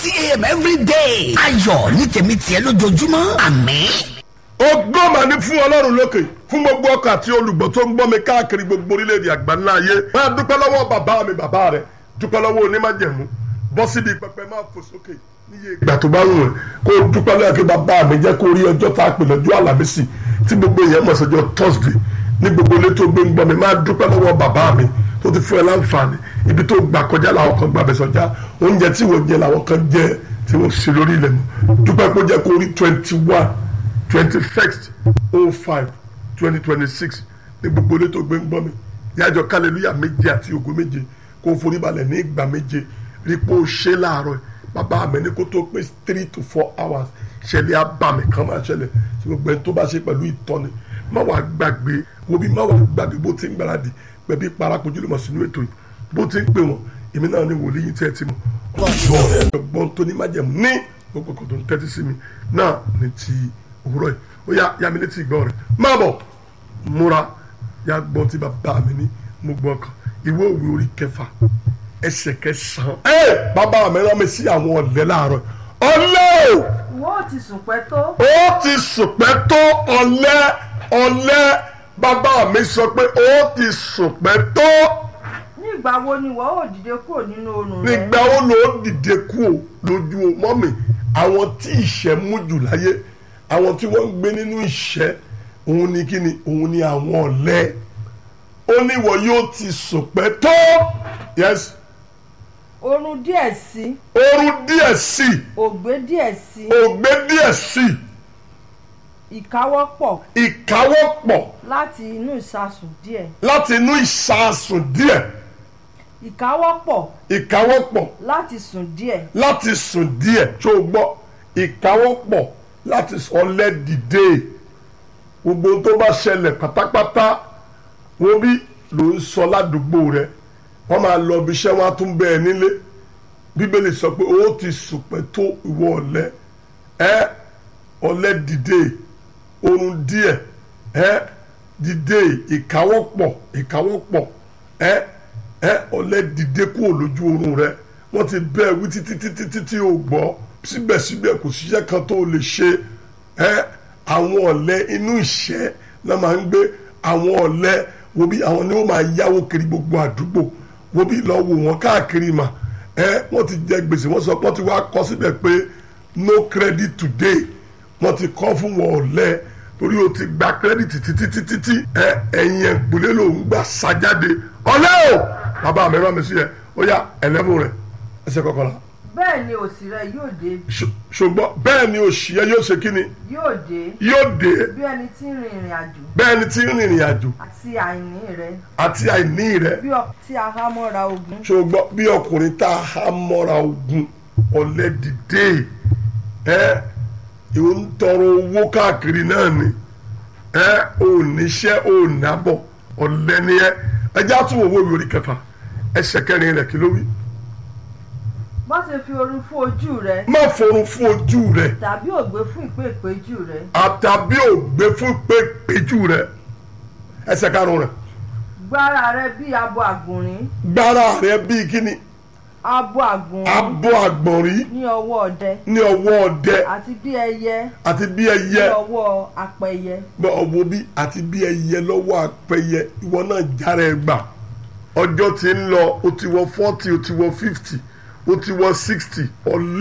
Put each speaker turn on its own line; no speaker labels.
thirty a.m. every day. ayọ̀ ní tèmi tiẹ̀ lójoojúmọ́ àmín.
ògo mà ní fún ọlọ́run lókè fún gbogbo ọkọ̀ àti olùgbọ́ tó ń gbọ́ mi káàkiri gbogbo orílẹ̀-èdè àgbáńlá ayé máa dúpẹ́ lọ́wọ́ bàbá mi bàbá rẹ̀ dúpẹ́ lọ́wọ́ onímájẹ̀mú bọ́ síbi pẹpẹ máa fò sókè níye ìgbà tó bá wù ẹ́ kó o dúpẹ́ lọ́wọ́ kí bàbá mi jẹ́ kó rí ọjọ́ tá a pè lọ́jọ́ àlàmísì tí gbogbo èèyàn mọ̀ sọ́jọ́ thursday ní gbogbo ilé tó gbé ń gbọ́ mi máa dúpẹ́ lọ́wọ́ bàbá mi tó ti fún ẹ láǹfààní ibi tó gbà kọjá làwọn kan gbà bẹ̀ sọ́jà oúnjẹ tí wọ́n jẹ làwọn kan jẹ tí wọ́n ṣe lórí ilẹ̀ mọ́ dúpẹ́ pé ó jẹ́ kó rí twenty one twenty first oh five twenty twenty six ní gbogbo ilé tó gbé ń gbọ́ mi yájọ kálẹ̀lúyà méje àti ògo méje kó o forí balẹ̀ ní ìgbà méje rí pé ó ṣe láàárọ̀ bàbá mi ní kó tó pé three to four hours ṣẹlẹ̀ abàmì kan máa ṣẹlẹ̀ tí gbogbo ẹni tó bá ṣe pẹ̀lú ìtọ́ni má wàá gbàgbé wo bí má wàá gbàgbé bó ti ń gbáradì pẹ̀bí parakojú lè mọ̀ sínú ètò yìí bó ti ń pè wọ́n èmi náà ní wòlíì yìí tẹ́ ẹ ti mọ̀ ọgbọ́n tó ní májẹ̀mú ní gbogbo kò tó ń tẹ́tí sí mi náà ní ti òwúrọ̀ yìí ó yá yá mi létí ìgbọ́ rẹ̀ má bọ̀ múra yá gbọ́n tí bàbá mi ní mo gbọ́ kan ìwé òwe orí kẹfà ẹsẹ̀ kẹsàn-án. ẹ bàbá mi rán mi sí àwọn ọ̀lẹ́ láàárọ̀ ọ̀lẹ́ o
wọ́n ò ti sùn pẹ́ tó.
ó ti sùpẹ́ tó ọ̀lẹ́ ọ̀lẹ́ bàbá mi sọ pé ó ti sùpẹ́ tó
ní ìgbà wo ni wọ́n ò dìde kúrò nínú oorun rẹ.
nígbà wo ló dìde kú o lójú mọ́mì àwọn tí ìṣẹ́ mú jù láyé àwọn tí wọ́n ń gbé nínú ìṣẹ́ òun ni kí ni òun ni àwọn ọ̀lẹ́ ó ní ìwọ yóò ti sùpẹ́ tó yes
oorun díẹ̀ sí
oorun díẹ̀ sí
ògbé díẹ̀ sí
ògbé díẹ̀ sí
ìkáwọ́pọ̀
ìkáwọ́pọ̀
láti inú ìsasùn díẹ̀
láti inú ìsàsùn díẹ̀
ìkáwọ́pọ̀
ìkáwọ́pọ̀
láti sùn díẹ̀
láti sùn díẹ̀ tó o gbọ́ ìkáwọ́pọ̀ láti ọ̀lẹ dìde gbogbo ohun tó bá ṣẹlẹ̀ pátápátá wo bí ló ń sọ ládùúgbò rẹ wọ́n máa lọ ibi iṣẹ́ wọn á tún bẹ́ẹ̀ nílé bíbélì sọ pé ó ti sùpẹ́ tó ìwọ ọ̀lẹ ẹ ọ̀lẹ dìde oorun díẹ̀ ẹ dìde ìkáwọ́pọ̀ ìkáwọ́pọ̀ ẹ ẹ ọ̀lẹ dìde kúrò lójú oorun rẹ wọ́n ti bẹ́ẹ̀ wí títí títí títí ò gbọ́ síbẹ̀síbẹ̀ kò síṣẹ́ kan tó lè ṣe ẹ àwọn ọ̀lẹ inú ìṣẹ́ náà máa ń gbé àwọn ọ̀lẹ wo bí àwọn ni wọ́n máa yáwó kiri gbogbo àdúgbò wo bí lọ wò wọ́n káàkiri mà ẹ wọ́n ti jẹ gbèsè wọ́n sọ pé wọ́n ti wá kọ síbẹ̀ pé no credit today wọ́n ti kọ́ fún wọn ọ̀lẹ torí o ti gba credit títí títí tí ẹ ẹ̀yìn ẹ̀gbọ́lé ló ń gbà sájáde ọ̀lẹ o bàbá mi rán mi sí ẹ ó yá ẹlẹ́fún rẹ ẹsẹ̀ kọkànlá
bẹ́ẹ̀ ni òsì rẹ yóò dé
Ṣù- ṣùgbọ́n bẹ́ẹ̀ ni òṣì yẹn yóò ṣe kí ni
yóò dé
yóò dé
bí ẹni tí ń rin ìrìn àjò
bẹ́ẹ̀ ni tí ń rìnrìn àjò
àti àìní rẹ
àti àìní rẹ
bí ọ tí a há mọ́ra ogun
ṣùgbọ́n bí ọkùnrin tá a há mọ́ra ogun ọ̀lẹ dìde ẹ ìwọ ń tọrọ owó káàkiri náà ni ẹ ò níṣẹ́ ò nábọ̀ ọ̀lẹ ni ẹ ẹ já tún owó ìwé orí kẹfà ẹsẹ̀ kẹrin rẹ̀ kí ló wí.
má ṣe fi oorun fún ojú rẹ
má forun fún ojú rẹ
tàbí ògbé fún ìpèpéjú rẹ
àtàbí ògbé fún pépéjú rẹ ẹsẹ̀ karùn-ún rẹ̀
gbára rẹ bí abo àgbòrín
gbára rẹ bíi kíni
abo àgbòrín
abo àgbọ̀nrín
ní ọwọ́ ọdẹ
ní ọwọ́ ọdẹ
àti bí ẹyẹ
àti bí
ní
ẹyẹ
ọwọ́ apẹyẹ
bọ ọwọ́ bí àti bí ẹyẹ lọ́wọ́ apẹyẹ ìwọ náà jára ẹ gbà ọjọ́ tí ń lọ o ti wọ forty o ti wọ fifty o ti wọ sixty ọ̀lẹ́.